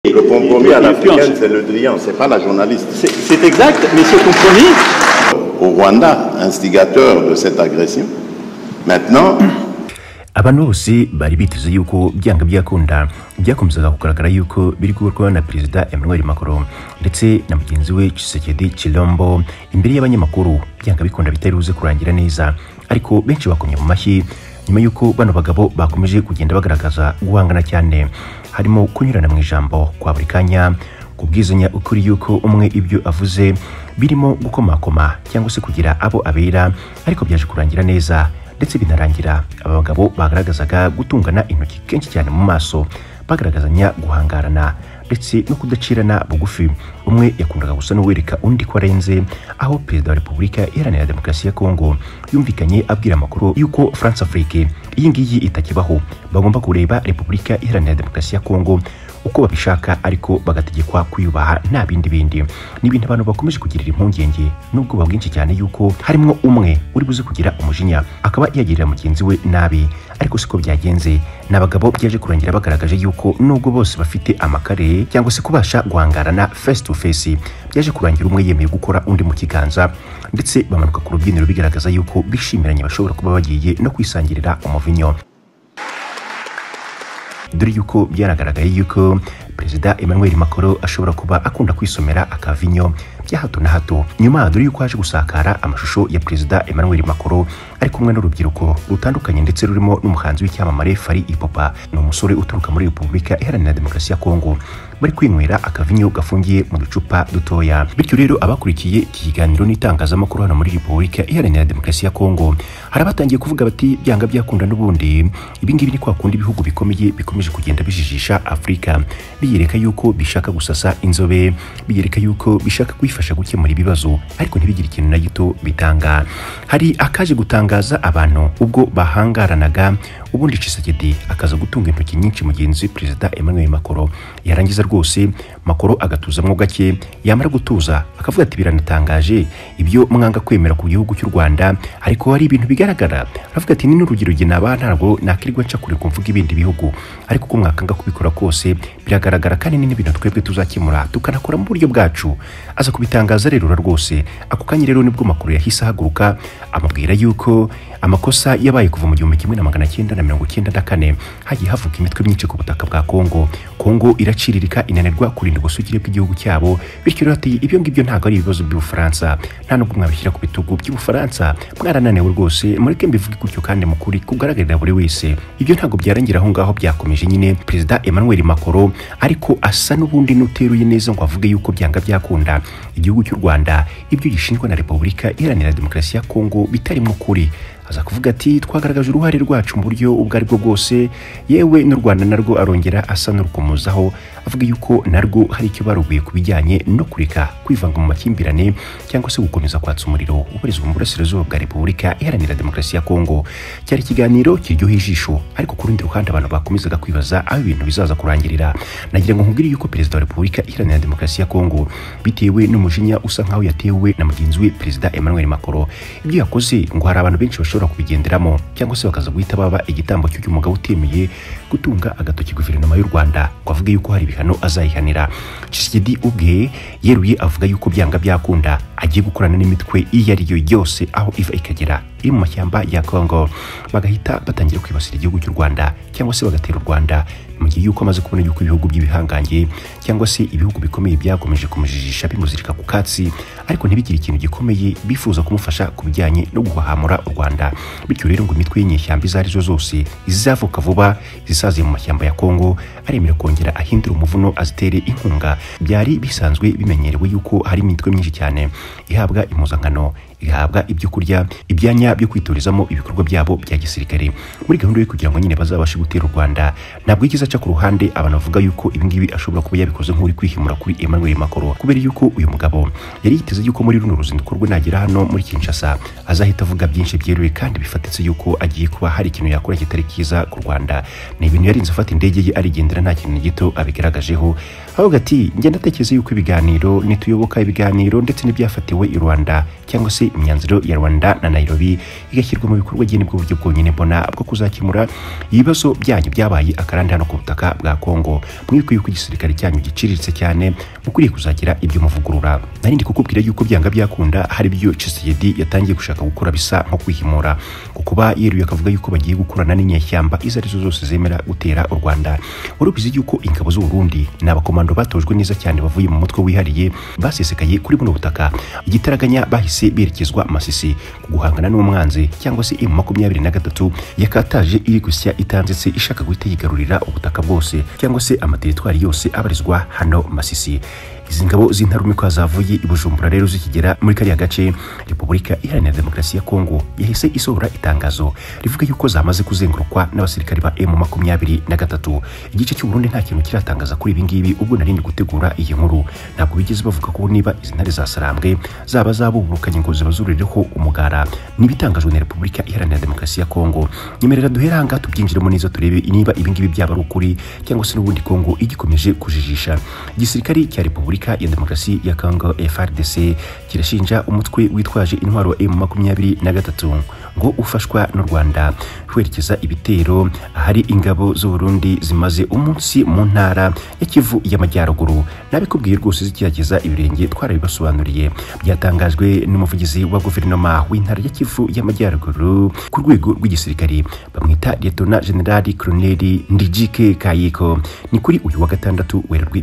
Le compromis à Et puis l'africaine, ensuite- c'est le Drian, c'est pas la journaliste. C'est c'est exact, mais ce compromis, Au Rwanda, instigateur de cette agression, maintenant, abantu bose bari biteze yuko byanga byakunda byakomezaga kugaragara yuko biri gukorwa na perezida emmanuel macron ndetse na mugenzi we chisekedi chilombo imbere y'abanyamakuru byanga bikunda bitari buze kurangira neza ariko benshi bakomye mu mashyi nyuma y'uko bano bagabo bakomeje kugenda bagaragaza guhangana cyane harimo kunyurana mu ijambo kwa buri kanya kubwizanya ukuri yuko umwe ibyo avuze birimo gukomakoma cyangwa se kugira abo abera ariko byaje kurangira neza ndetse binarangira aba bagabo bagaragazaga gutungana intoki kenshi cyane mu maso bagaragazanya guhangarana ndetse no kudacirana bugufi umwe yakundaga gusa n'uwereka undi ko arenze aho perezida wa repubulika iharanira demokarasi ya kongo yumvikanye abwira amakuru yuko france afrique iyi ngiyi itakibaho bagomba kureba repubulika iharanira demokarasi ya kongo uko babishaka ariko bagategekwa kwiyubaha nta bindi bindi ni ibintu abantu bakomeje kugirira impungenge n'ubwoba bwinshi cyane yuko harimo umwe uri buze kugira umujinya akaba yagirira mugenzi we nabi ariko siko byagenze ni abagabo byaje kurangira bagaragaje yuko nubwo bose bafite amakare cyangwa se kubasha guhangarana face to face byaje kurangira umwe yemeye gukora undi mu kiganza ndetse bamanuka ku rubyiniro bigaragaza yuko bishimiranye bashobora kuba bagiye no kwisangirira umuvinyo dore yuko byaragaragaye yuko perezida emmanuel macron ashobora kuba akunda kwisomera akavinyo bya hato na hato nyuma dore yuko haje gusakara amashusho ya perezida emmanuel macron ari kumwe n'urubyiruko rutandukanye ndetse rurimo n'umuhanzi w'icyamamare fari ipopa ni umusore uturuka muri repubulika iharanira demokarasi ya kongo bari kwinywera akavinyo gafungiye mu ducupa dutoya bityo rero abakurikiye iki kiganiro n'itangazamakuru hano muri repubulika iharanira demokarasi ya kongo hari abatangiye kuvuga bati byanga byakunda n'ubundi ibingibi ni kwa kundi ibihugu bikomeye bikomeje kugenda bijijisha afurika biyereka yuko bishaka gusasa inzobe biyereka yuko bishaka kwifasha gukemura ibibazo ariko ntibigire ikintu na gito bitanga hari akaje gutangaza abantu ubwo bahangaranaga ubundi Tshisekedi akaza gutunga intoki nyinshi mugenzi we perezida Emmanuel Macron yarangiza rwose Macron agatuzamwo gake yamara gutuza akavuga ati biranatangaje ibyo mwanga kwemera ku gihugu cy'u Rwanda ariko hari ibintu bigaragara aravuga ati ni n'urugero jye naba ntabwo nakirirwa nca kure kumvuga ibindi bihugu ariko ko mwakanga kubikora kose biragaragara kandi ni n'ibintu twebwe tuzakemura tukanakora mu buryo bwacu aza kubitangaza rero rwose ako kanya rero nibwo Macron yahise ahaguruka amubwira yuko amakosa yabaye kuva mu gihumbi kimwe na magana cyenda na mirongo cyenda na kane hagiye havuka imitwe myinshi ku butaka bwa Kongo Kongo iraciririka inanirwa kurinda ubusugire bw'igihugu cyabo bityo rero ati ibyo ngibyo ntabwo ari ibibazo by'ubufaransa nta nubwo mwabishyira ku bitugu by'ubufaransa mwarananiwe rwose mureke mbivuge gutyo kandi mukuri kugaragarira buri wese ibyo ntabwo byarangira aho ngaho byakomeje nyine perezida Emmanuel Macron ariko asa n'ubundi n'uteruye neza ngo avuge yuko byanga byakunda igihugu cy'u Rwanda ibyo gishinjwa na Repubulika Iharanira Demokarasi ya Kongo bitarimo ukuri aza kuvuga ati twagaragaje uruhare rwacu mu buryo ubwo ari bwo bwose yewe n'u rwanda narwo arongera asa n'urukomozaho avuga yuko narwo hari icyo baruguye ku bijyanye no kureka kwivanga mu makimbirane cyangwa se gukomeza kwatsa umuriro ubarizwa mu burasirazuba bwa repubulika iharanira demokarasi ya kongo cyari ikiganiro kiryoheye ijisho ariko ku rundi ruhande abantu bakomezaga kwibaza aho ibintu bizaza kurangirira nagira ngo nkubwire yuko perezida wa repubulika iharanira demokarasi ya kongo bitewe n'umujinya usa nkaho yatewe na mugenzi we perezida emmanuel macron ibyo yakoze ngo hari abantu benshi bashobora kubigenderamo cyangwa se bakaza guhita baba igitambo cy'uyu mugabo utemeye gutunga agatoki guverinoma y'u rwanda ngo avuge yuko hari ibihano azayihanira Tshisekedi ubwe yeruye avuga yuko byanga byakunda agiye gukorana n'imitwe iyo ari yo yose aho iva ikagera iri mu mashyamba ya kongo bagahita batangira kwibasira igihugu cy'u rwanda cyangwa se bagatera u rwanda mu gihe yuko amaze kubona yuko ibihugu by'ibihangange cyangwa se ibihugu bikomeye byakomeje kumujijisha bimuzirika ku katsi ariko ntibigire ikintu gikomeye bifuza kumufasha ku bijyanye no guhahamura u rwanda bityo rero ngo imitwe y'inyeshyamba izo ari zo zose izavuka vuba zisaziye mu mashyamba ya kongo aremera kongera ahindura umuvuno azitere inkunga byari bisanzwe bimenyerewe yuko hari imitwe myinshi cyane ihabwa impuzankano ihabwa ibyo kurya ibyanya byo kwitorizamo ibikorwa byabo bya gisirikare muri gahunda yo kugira ngo nyine bazabashe gutera u rwanda ntabwo yigeze aca ku ruhande abantu bavuga yuko ibi ngibi ashobora kuba yabikoze nk'uri kwihimura kuri emmanuel macron kubera yuko uyu mugabo yari yiteze yuko muri runo ruzinduko rwe nagera hano muri kinshasa azahita avuga byinshi byeruye kandi bifatitse yuko agiye kuba hari ikintu yakora kitari cyiza ku rwanda ni ibintu yarinze afata indege ye arigendera nta kintu na gito abigaragajeho ahubwo ati ngenda atekereza yuko ibiganiro nituyoboka ibiganiro ndetse n'ibyafatiwe i rwanda cyangwa se kandi imyanzuro ya rwanda na nairobi igashyirwa mu bikorwa njye nibwo buryo bwonyine mbona bwo kuzakemura ibibazo byanyu byabaye akarande hano ku butaka bwa kongo mwikwiye ko igisirikare cyanyu giciriritse cyane mukwiriye kuzagira ibyo muvugurura narindi kukubwira yuko byanga byakunda hari ibyo Tshisekedi yatangiye gushaka gukora bisa nko kwihimura ku kuba yeruye akavuga yuko bagiye gukorana n'inyeshyamba izo arizo zose zemera gutera u rwanda wari ubizi yuko ingabo z'u burundi ni abakomando batojwe neza cyane bavuye mu mutwe wihariye basesekaye kuri buno butaka igitaraganya bahise berekezwa masisi ku guhangana n'umwanzi cyangwa se emu makumyabiri na gatatu yakataje iri gusya itanzitse ishaka guhita yigarurira ubutaka bwose cyangwa se amateritwari yose abarizwa hano masisi izi ngabo z'intarumikwa zavuye i bujumbura rero zikigera muri kariya gace repubulika iharanira demokarasi ya kongo yahise isohora itangazo rivuga yuko zamaze kuzengurukwa n'abasirikari ba emu makumyabiri na gatatu igice cy'uburundi nta kintu kiratangaza kuri ibi ngibi ubwo nari ndi gutegura iyi nkuru ntabwo bigeze bavuga ko niba izi ntare zasarambwe zaba zabuburukanye ngo zibazurireho umugara n'ibitangajwe na repubulika iharanira demokarasi ya kongo nyemerera duhere aha ngaha tubyinjiremo neza turebe niba ibi ngibi byaba ari ukuri cyangwa se n'ubundi kongo igikomeje kujijisha igisirikari cya repubulika Repubulika ya Demokarasi ya Kongo FRDC kirashinja umutwe witwaje intwaro M23 ngo ufashwa n'u Rwanda kwerekeza ibitero ahari ingabo z'u Burundi zimaze umunsi mu ntara ya Kivu y'Amajyaruguru nabikubwiye rwose zikirageza ibirenge twarabibasobanuriye byatangajwe n'umuvugizi wa guverinoma w'intara ya Kivu y'Amajyaruguru ku rwego rw'igisirikari bamwita Lieutenant General Colonel Ndijike Kayiko ni kuri uyu wa gatandatu werurwe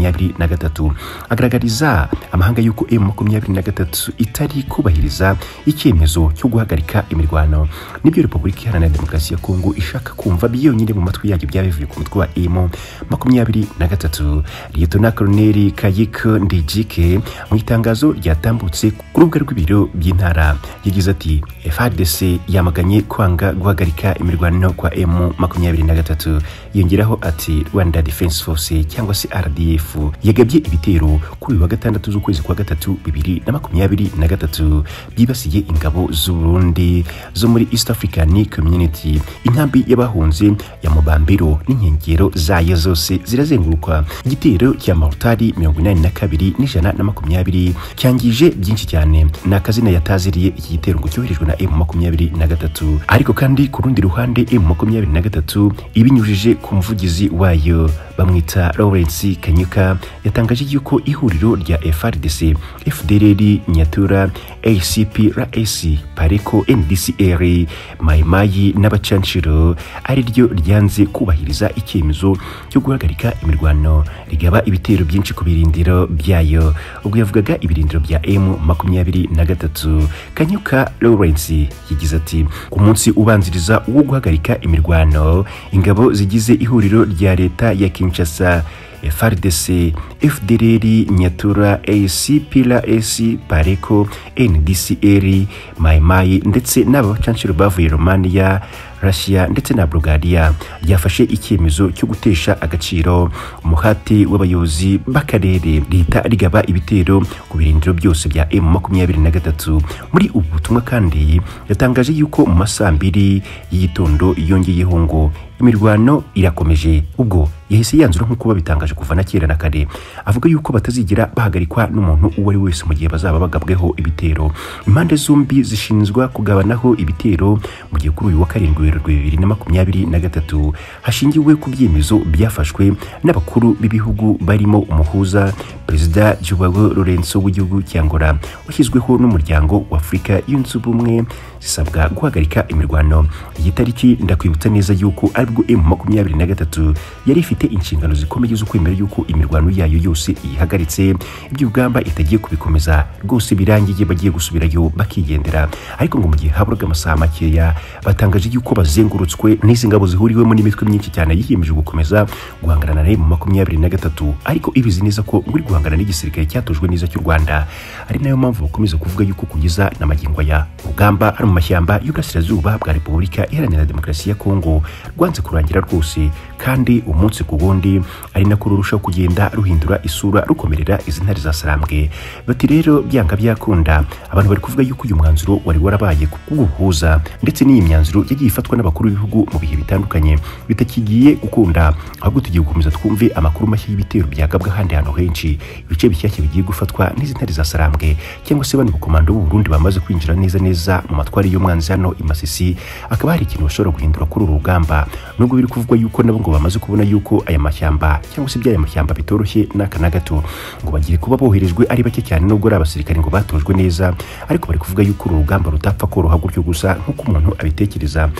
2023 agaragariza amahanga y'uko emu makumyabiri na gatatu itari kubahiriza icyemezo cyo guhagarika imirwano nibyo repubulika iharanira demokarasi ya kongo ishaka kumva byonyine mu matwi yayo byabivuye ku mutwe wa emu makumyabiri na gatatu liyetona koloneli kayik ndijike mu itangazo ryatambutse ku rubuga rw'ibiro by'intara yagize ati frdc yamaganye kwanga guhagarika imirwano kwa emu makumyabiri na gatatu yongeraho ati rwanda defense force cyangwa se rdf yagabye ibitero kuri uyu wa gatandatu z'ukwezi kwa gatatu bibiri na makumyabiri na gatatu byibasiye ingabo z'u Burundi zo muri East African Community inkambi y'abahunze ya Mubambiro n'inkengero zayo zose zirazengurukwa igitero cya Marutari 82 n'ijana na makumyabiri cyangije byinshi cyane ni akazina yataziriye iki gitero ngo cyoherejwe na M23 ariko kandi ku rundi ruhande M23 ibinyujije ku muvugizi wayo bamwita Lawrence Kanyuka yatangaje yuko ihuriro rya FRDC, FDLR, Nyatura, ACP, RAS, Pareko, NDCR, Mayimayi n'abacanshiro ari ryo ryanze kubahiriza icyemezo cyo guhagarika imirwano rigaba ibitero byinshi ku birindiro byayo ubwo yavugaga ibirindiro bya M makumyabiri na gatatu Kanyuka Lawrence yagize ati ku munsi ubanziriza wo guhagarika imirwano ingabo zigize ihuriro rya leta ya Kinshasa FRDC, FDLR, Nyatura, ACP, RAC, Pareko, NDCR, Maimai ndetse n'abacanciro bavuye Romania, Russia ndetse na Bulgaria ryafashe icyemezo cyo gutesha agaciro umuhati w'abayobozi b'akarere leta rigaba ibitero ku birindiro byose bya M23 muri ubu butumwa kandi yatangaje yuko mu masaha abiri y'igitondo yongeyeho ngo imirwano irakomeje ubwo yahise yanzura nk'uko babitangaje kuva na kera na kare avuga yuko batazigira bahagarikwa n'umuntu uwo ari wese mu gihe bazaba bagabweho ibitero impande zombi zishinzwa kugabanaho ibitero mu gihe kuri uyu wa karindwi werurwe bibiri na makumyabiri na gatatu hashingiwe ku byemezo byafashwe n'abakuru b'ibihugu barimo umuhuza perezida Joao Lorenzo w'igihugu cya Angola washyizweho n'umuryango w'Afurika yunze ubumwe zisabwa guhagarika imirwano iyi tariki ndakwibutsa neza yuko aribwo M makumyabiri na gatatu yari ifite inshingano zikomeye zo kwemera yuko imirwano yayo yose ihagaritse ibyo ugamba itagiye kubikomeza rwose birangiye bagiye gusubirayo bakigendera ariko ngo mu gihe haburaga amasaha makeya batangaje yuko bazengurutswe n'izi ngabo zihuriwemo n'imitwe myinshi cyane yiyemeje gukomeza guhangana na M makumyabiri na gatatu ariko ibizi neza ko muri guhangana n'igisirikare cyatojwe neza cy'u Rwanda ari nayo mpamvu bakomeza kuvuga yuko kugeza na magingo ya ugamba hari mu mashyamba y'uburasirazuba bwa Repubulika Iharanira Demokarasi ya Kongo rwanze kurangira rwose kandi umunsi ku wundi ari nako rurushaho kugenda ruhindura isura rukomerera izi ntare za sarambwe bati rero byanga byakunda abantu bari kuvuga yuko uyu mwanzuro wari warabaye ku bw'ubuhuza ndetse n'iyi myanzuro yagiye ifatwa n'abakuru b'ibihugu mu bihe bitandukanye bitakigiye gukunda ahubwo tugiye gukomeza twumve amakuru mashya y'ibitero byagabwa ahandi hantu henshi ibice bishyashya bigiye gufatwa n'izi ntare za sarambwe cyangwa se bano bukomando b'u Burundi bamaze kwinjira neza neza mu matwari y'umwanzi hano i Masisi akaba hari ikintu bashobora guhindura kuri uru rugamba nubwo biri kuvugwa yuko nabo ngo bamaze kubona yuko aya mashyamba cyangwa se iby'aya mashyamba bitoroshye n'aka na gato ngo bagiye kuba boherejwe ari bake cyane nubwo ari abasirikare ngo batojwe neza ariko bari kuvuga yuko uru rugamba rutapfa koroha gutyo gusa nk'uko umuntu abitekereza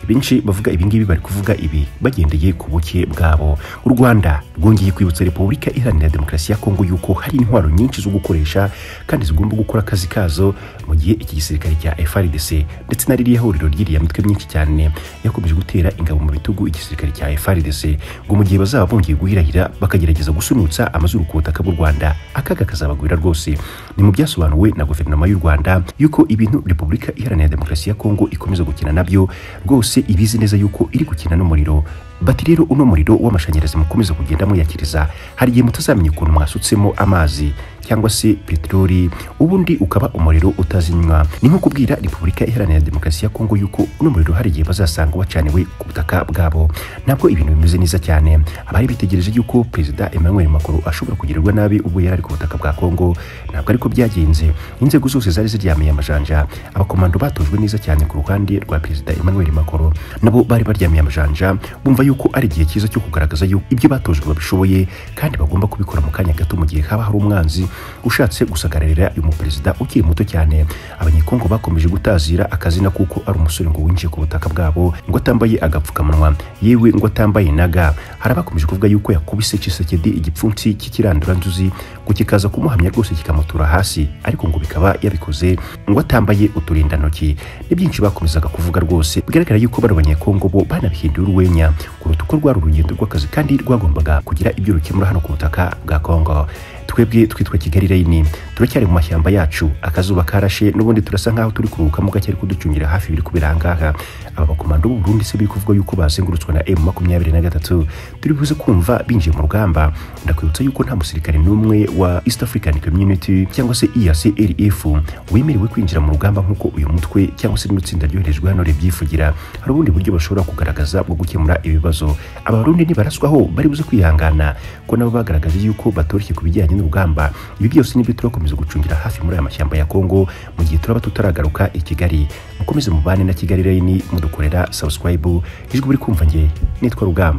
benshi bavuga ibingibi bari kuvuga ibi bagendeye ku buke bwabo u rwanda rwongeye kwibutsa repubulika iharanira demokarasi ya kongo yuko hari intwaro nyinshi zo gukoresha kandi zigomba gukora akazi kazo mu gihe iki gisirikare cya frdc ndetse na ririya huriro ry'iriya mitwe myinshi cyane yakomeje gutera ingabo mu bitugu igisirikare cya frdc ngo mu gihe bazaba bongeye guhirahira bakagerageza gusunutsa amazuru ku butaka bw'u rwanda akaga kazabagwira rwose ni mu byasobanuwe na guverinoma y'u rwanda yuko ibintu repubulika iharanira demokarasi ya kongo ikomeza gukina nabyo rwose yose ibizi neza yuko iri gukina n'umuriro bati rero uno muriro w'amashanyarazi mukomeza kugenda muyakiriza hari igihe mutazamenya ukuntu mwasutsemo amazi cyangwa se peteroli ubundi ukaba umuriro utazinywa ni nko kubwira repubulika iharanira demokarasi ya kongo yuko uno muriro hari igihe bazasanga wacaniwe ku butaka bwabo ntabwo ibintu bimeze neza cyane abari bitegereje yuko perezida emmanuel macron ashobora kugirirwa nabi ubwo yari ari ku butaka bwa kongo ntabwo ariko byagenze inzego zose zari ziryamiye amajanja abakomando batojwe neza cyane ku ruhande rwa perezida emmanuel macron nabo bari baryamiye amajanja bumva yuko ari igihe cyiza cyo kugaragaza yuko ibyo batojwe babishoboye kandi bagomba kubikora mu kanya gato mu gihe haba hari umwanzi ushatse gusagarira uyu muperezida ukiri muto cyane abanyekongo bakomeje gutazira akazina kuko ari umusore ngo winjiye ku butaka bwabo ngo atambaye agapfukamunwa yewe ngo atambaye na ga hari abakomeje kuvuga yuko yakubise Tshisekedi igipfunsi cy'ikiranduranzuzi ngo kikaza kumuhamya rwose kikamutura hasi ariko ngo bikaba yabikoze ngo atambaye uturindantoki ni byinshi bakomezaga kuvuga rwose bigaragara yuko bano banyekongo bo banabihinduye urwenya kuruta uko rwari urugendo rw'akazi kandi rwagombaga kugira ibyo rukemura hano ku butaka bwa kongo twebwe twitwa kigali rayini turacyari mu mashyamba yacu akazuba karashe n'ubundi turasa nk'aho turi kuruhuka mu gake ariko ducungira hafi biri kubera ahangaha aba bakomando b'u Burundi se biri kuvuga yuko bazengurutswe na M makumyabiri na gatatu turi buze kumva binjiye mu rugamba ndakwibutsa yuko nta musirikare n'umwe wa East African Community cyangwa se EACLF wemerewe kwinjira mu rugamba nk'uko uyu mutwe cyangwa se rino tsinda ryoherejwe hano ribyifugira hari ubundi buryo bashobora kugaragaza bwo gukemura ibibazo abarundi nibaraswaho bari buze kwihangana ko nabo bagaragaje yuko batoroshye ku bijyanye n'urugamba ibi byose nibyo turakomeza gucungira hafi muri aya mashyamba ya Kongo mu gihe turaba tutaragaruka i Kigali mukomeze mubane na Kigali Rain mudukorera subscribe ijwi uri kumva nge nitwa Rugamba